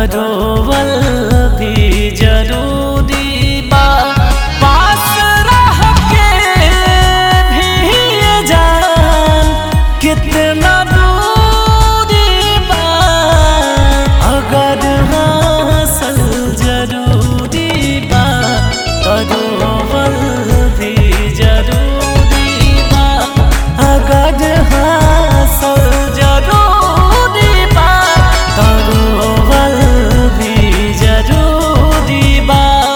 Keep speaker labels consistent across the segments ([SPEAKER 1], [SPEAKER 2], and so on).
[SPEAKER 1] तरोवल भी जरूरी बा पास रह के भी ये जान कितना दूरी बा अगर हासिल जरूरी बा तरोवल भी जरूरी बा अगर हासिल जरूरी बा तरोवल भी जरूरी बा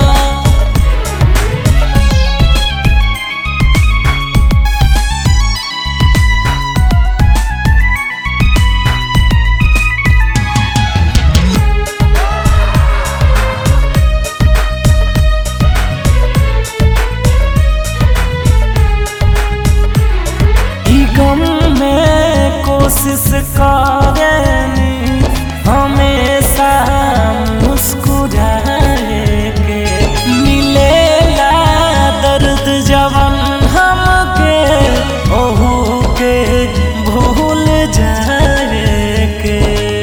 [SPEAKER 1] ई गम में कोशिश करेनी हमेशा मुस्कुराए के मिलेला दर्द जवन हमके ओहू के भूल जाए के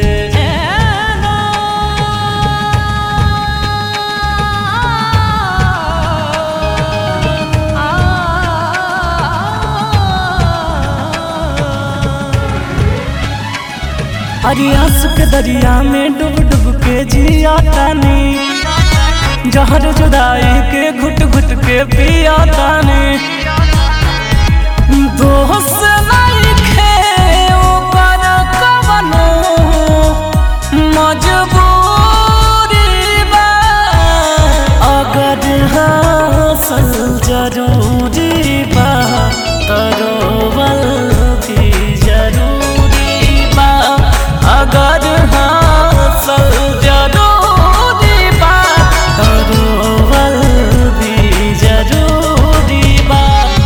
[SPEAKER 1] अरे आंसू के दरिया में डूब डूब के जिया तानी जहर जुदाई के घुट घुट के पिया तानी दोस्त नहीं खे ऊपर कवनो मजबूरी बा अगर हासिल जरूरी बा तरोवल भी जरूरी बा अगर हासिल जरूरी बा तरोवल भी जरूरी बा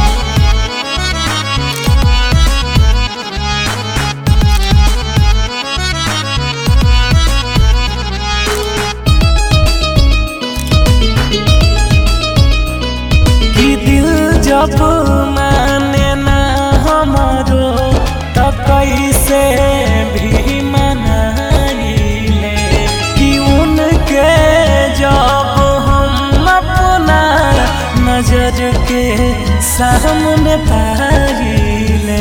[SPEAKER 1] कि दिल जब माने ना हमारो तो कैसे भी मनाइले कि उनके जब हम अपना नजर के सामने पाइले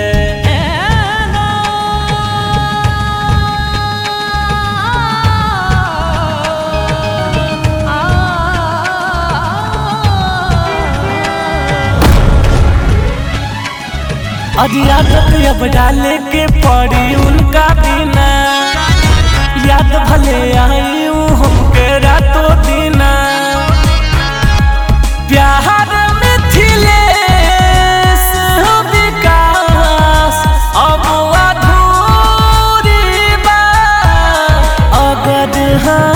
[SPEAKER 1] और यादत अब डाले के पड़ी उनका बिना याद भले आई हमके रातों दिना प्यार मिथिलेश विकास अब अधूरी बा अगर हाँ